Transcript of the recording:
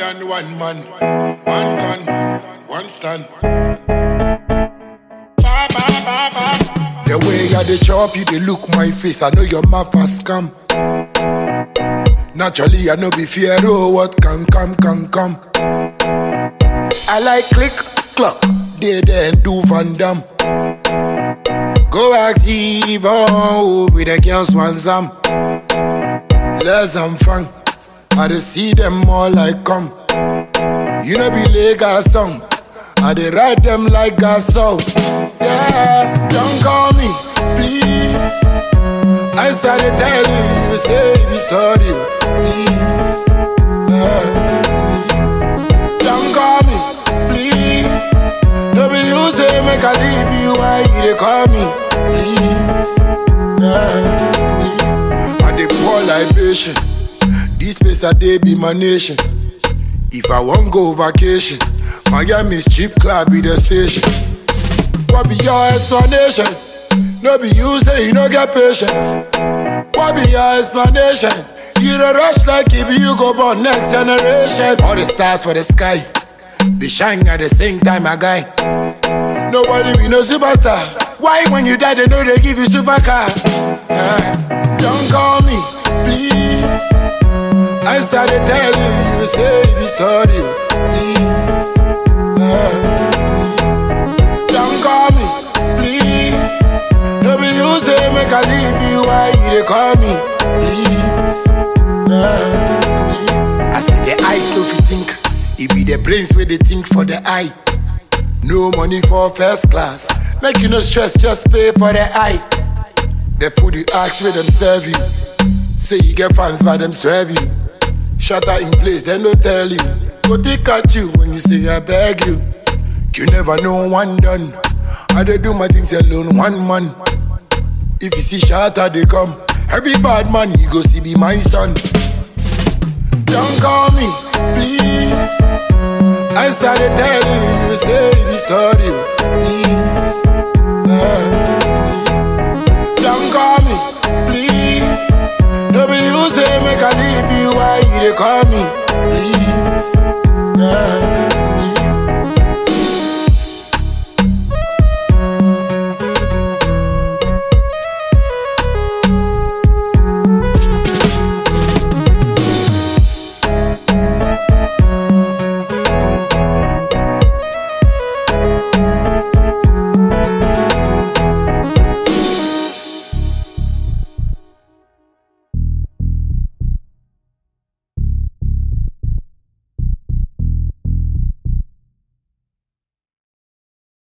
than one man, one gun, one stand. Ba, ba, ba, ba. The way I dey chop you, dey look my face. I know your mouth has come. Naturally, I know be fear. Oh, what can come, can come. I like click, clock, they then do Van Dam. Go active, oh, with the girls want some. Let's have fun. I dey see them all like come. You know be Lagos song. I dey ride them like a soul. Yeah, don't call me, please. I started telling you, say be sorry, please. Yeah. Don't call me, please. No be you say make I leave you, why you dey call me, please? Yeah, please. I dey pour libation. This place I dey be my nation. If I want go vacation, Miami's cheap club be the station. What be your explanation? No be you say you no get patience. What be your explanation? You the rush like if you go born next generation. All the stars for the sky, they shine at the same time, my guy. Nobody be no superstar. Why when you die they know they give you supercar? Yeah. Don't call me, please. I started telling you, say be sorry, please. Yeah. Don't call me, please. No be you say make I leave you, why you dey call me, please? Yeah. I see the eyes so you think, it be the brains where they think for the eye. No money for first class, make you no stress, just pay for the eye. The food you ask where them serve you, say you get fans by them serve you. Shutter in place, then don't tell you. Go take at you when you say I beg you. You never know one done. I dey do my things alone, one man. If you see shatter, they come. Every bad man, you go see be my son. Don't call me, please. I started telling you, say the story, please. Yeah. Don't call me, please. No be you say make I leave you, why you dey call me, please? Yeah.